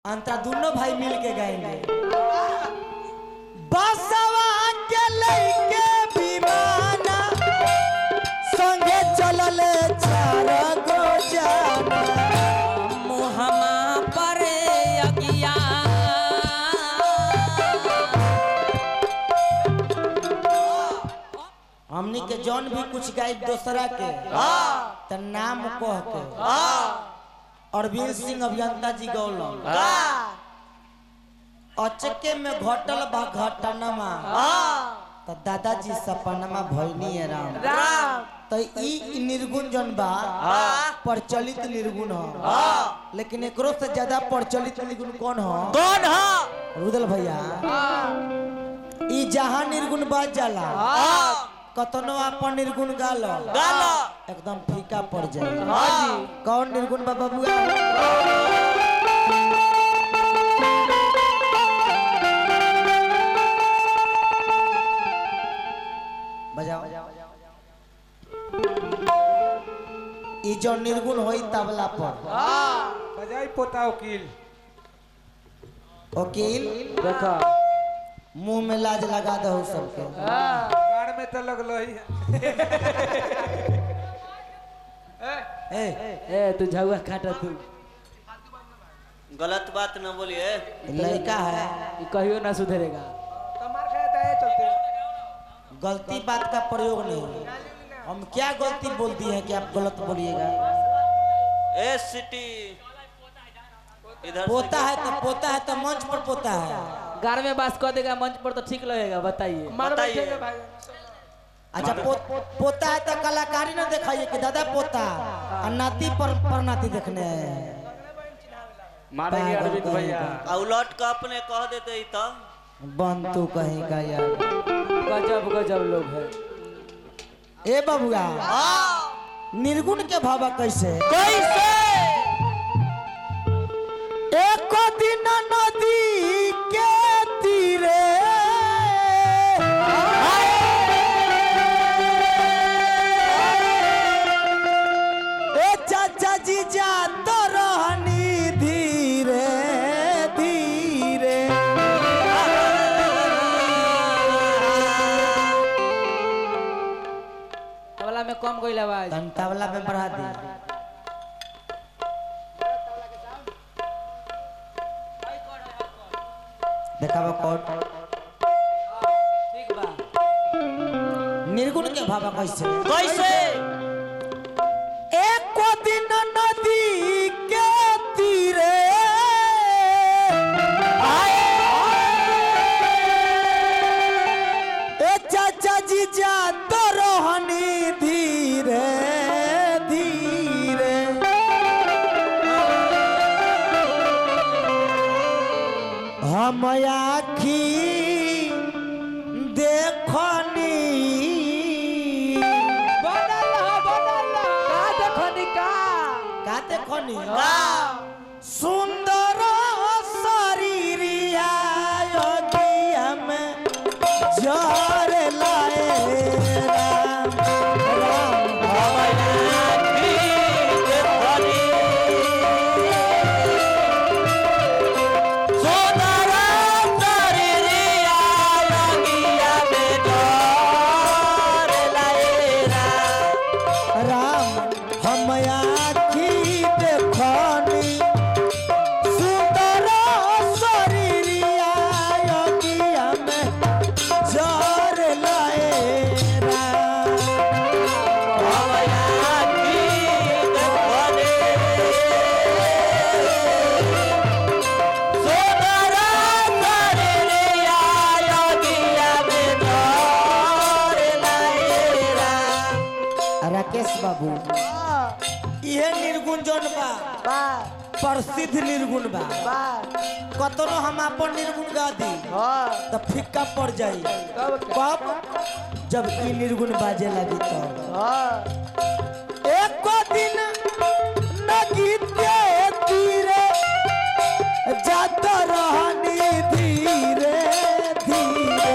अंतरा दोनों भाई मिल के गाएंगे बसवा के लइके विमाना संगे चलल चार गो जाना मुहमा पर अगिया हमनी के जौन भी कुछ गायब दोसरा के त नाम कह के अरविंद सिंह अभियंता जी गौलम अचके में घटल बा घटनमा त दादाजी सपनमा भइनी है राम राम त ई निर्गुण जौन बा प्रचलित निर्गुण ह लेकिन एकरो से ज्यादा प्रचलित निर्गुण कौन ह कौन हो रुदल भैया ई जहां निर्गुण बाज जाला कतनो अपन निर्गुण गालो गालो एकदम फीका पड़ जाए हाँ कौन निर्गुण बाबा बुआ बजाओ ई जो निर्गुण होई तबला पर बजाई पोता वकील वकील देखो मुंह में लाज लगा दो सबके गाड़ में तो लगलो ही ए ए तू झुआ काटा तू गलत बात न बोलिए लड़का है ई कहियो ना सुधरेगा तमार खाया था चलते गलती बात का प्रयोग नहीं हम क्या गलती बोल दी है कि आप गलत बोलिएगा ए सिटी इधर पोता है तो पोता है तो मंच पर पोता है घर में बास कर देगा मंच पर तो ठीक लगेगा बताइए मार बताइए। बैठेगा भाई अच्छा पो, पोता है तो कलाकारी ना दिखाइए कि दादा पोता और नाती पर, पर नाती देखने हैं मारेंगे पागल अरविंद भैया कहेगा। आ उलट के अपने कह देते ही तो बन तू कहीं का यार गजब गजब लोग है ए बबुआ निर्गुण के भावा कैसे कैसे एक दिन नदी के तीरे ए चाचा जी जा तो रहनी धीरे धीरे तबला में कम गई आवाज तन तबला पे बढ़ा दी देखावा कोट ठीक बा निर्गुण के भावा कैसे कैसे एक को दिन नदी के तीरे ए चाचा जी जा तो रोहनी धीरे धीरे हम आखी देखनी बनल रहा बनल रहा का देखनी का का देखनी सुंदर शरीरिया योगिया में जर लाए राम राम राम हम आखी देखनी सुंदर शरीरिया योगिया में जर लाए राम राकेश बाबू इहे निर्गुण जौन बा प्रसिद्ध निर्गुण बा कतनो हम अपन निर्गुण गा दी तो फिक्का पड़ जाई कब जब ई निर्गुण बाजे लगी तो एक दिन नगीत के तीरे जात रहनी धीरे धीरे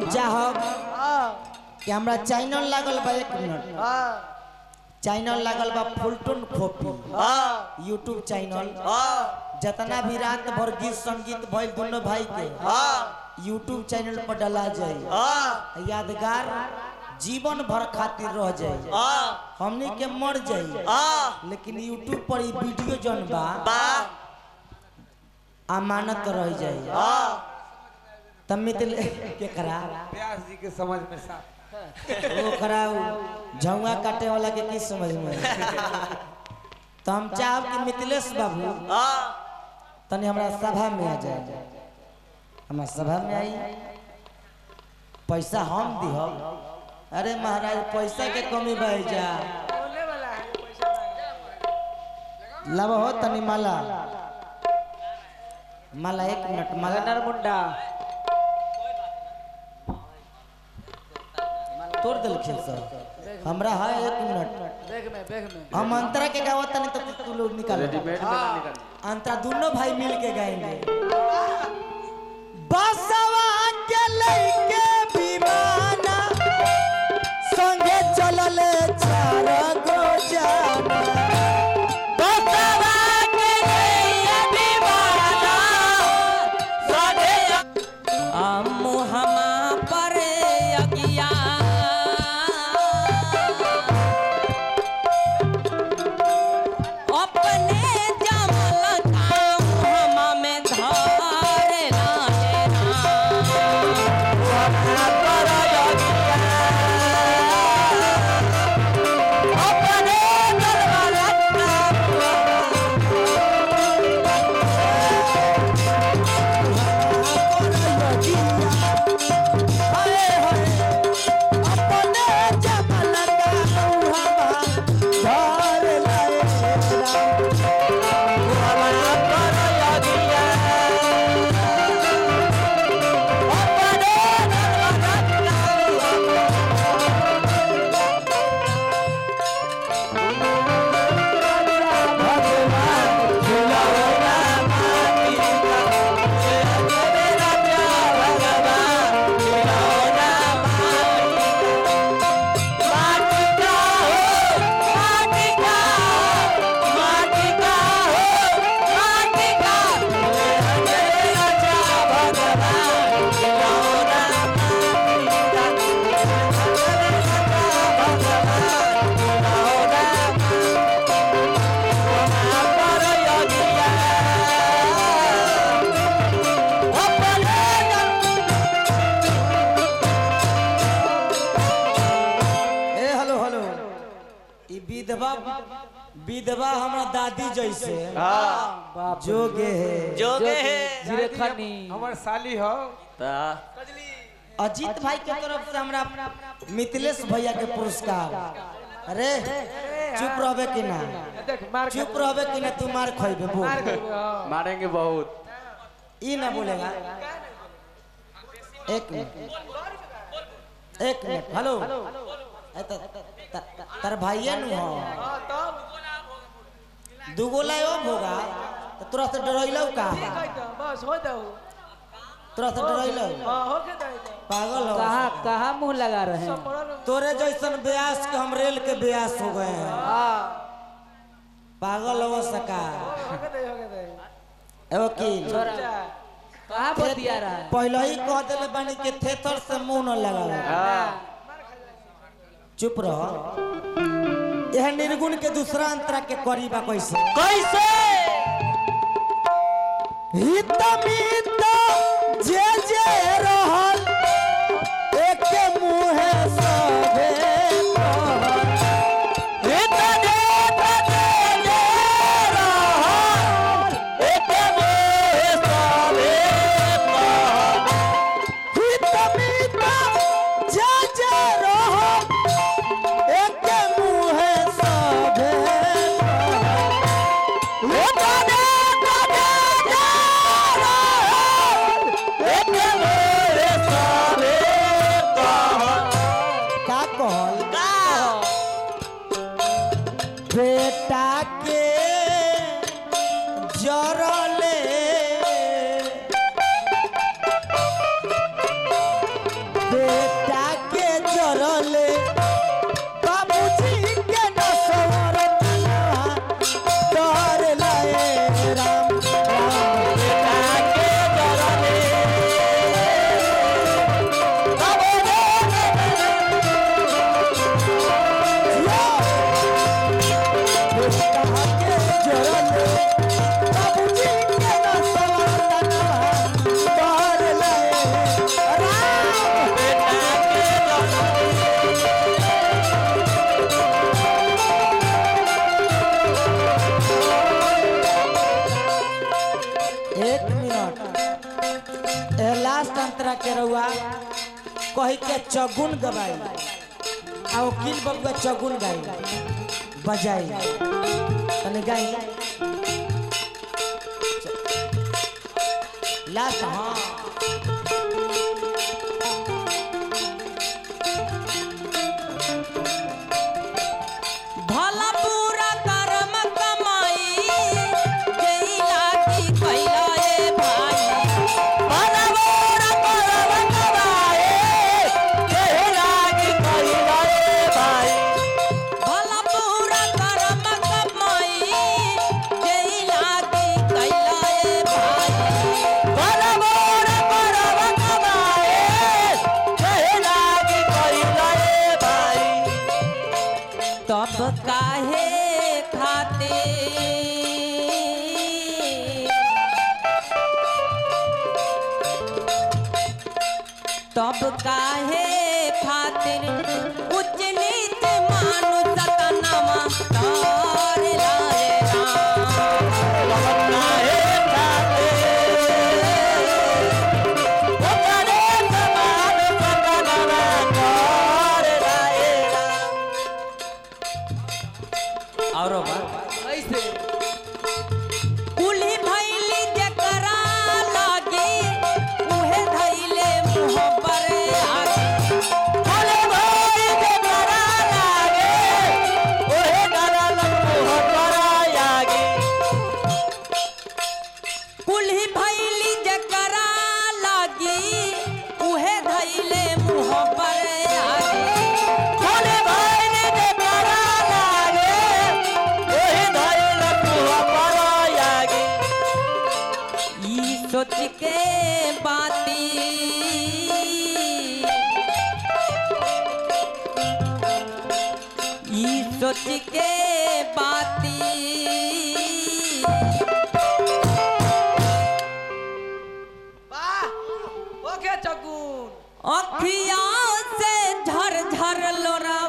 हम चाहब हाँ कि हमरा चैनल लागल बा एक मिनट हाँ चैनल लागल बा फुलटून खोपी हाँ यूट्यूब चैनल हाँ जितना भी रात भर गीत संगीत भइल दोनों भाई के हाँ यूट्यूब चैनल पर डला जाए हाँ यादगार जीवन भर खातिर रह जाए हाँ हमनी के मर जाए हाँ लेकिन यूट्यूब पर ई वीडियो जौन बा बा अमानत रह जाए हाँ तब मित्र के करा व्यास जी के समझ में साफ ओकरा झुआ काटे वाला के की समझ में तो हम चाहब कि मिथिलेश बाबू हाँ तनी हमरा सभा में आ जाए हमरा सभा में आई पैसा हम दिहब अरे महाराज पैसा के कमी बह जा बोलने वाला है पैसा मांगा। लब हो तनी माला माला एक मिनट माला गनर मुंडा तोड़ दिलखिन सर हमरा है एक मिनट बैग में बैग में हम अंतरा के गावत तनी तो तू लोग निकाल अंतरा दोनों भाई मिल के गाएंगे बसवा के लइके विमाना संगे चलल चार गो जाना बसवा के लइके विमाना मुहमा पर अगिया अपने जमल का मुहमा में धारे लाए अपने जमल अपने जमल का मुहमा धार लाए ए हेलो हेलो ई विधवा विधवा हमरा दादी जैसे हाँ जोगे है जोगे है जीरे खनी हमर साली हो ता अजीत भाई के तरफ से हमरा मिथिलेश भैया के पुरस्कार अरे चुप रहबे कि ना देख मार के चुप रहबे कि ना तू मार खइबे बोल मार के हाँ। मारेंगे बहुत ई ना बोलेगा एक मिनट एक मिनट हेलो ए त- त- त- तार भाइये नु हो हाँ, तब दुगो लायो होगा तो तोरा से डरैलौ का ठीक है तो बस हो जाओ तोरा से डरैलौ हाँ हो के दे दे पागल हो कहाँ कहाँ मुंह लगा रहे हैं सब मरल तोरे जैसन ब्यास के हम रेल के ब्यास हो गए हैं हाँ पागल हो सका हो के दे हो के दे ए वकील जा कहाँ बतिया रहा है पहले ही कह दिले बानी के थेथर से मुंह न लगा चुप रह यह निर्गुण के दूसरा अंतरा के करीबा कैसे कैसे हित मित जे जे रहल एक मुहे सभे कहल। हित मित जे जे रहल एक मुहे सभे कहल। लास्ट अंतरा के रहुआ कही के चगुन गवाई आ वकील बबुआ चगुन गाई बजाई तने गाई लास्ट हाँ भला पूरा कर्म कमाई जेई लागी कैला ए भाई भला पूरा कर्म कमाए जेई लागी कैला ए भाई भला पूरा कर्म कमाई जेई लागी कैला ए भाई भला पूरा कर्म कमाए जेई लागी कैला ए भाई तब काहे खाते तब काहे खातिर उच्च नीच मानुष तनमा तार लाए राम काहे खाते ओकरे समान सपनवा कर लाएला औरो बात ऐसे कुली भैली जकरा लागी उहे धैले मुँह पर आगे भले भाई के करा लागे ओहे डरा लम्बो करा यागे कुल्ही भैली जकरा लागी उहे धैले मुँह पर आगे भले भाई के करा लागे ओहे धरे लम्बो करा यागे ई सोच के बाती ई सोच के बाती वाह ओके चगुन अखिया से झर झर लोरा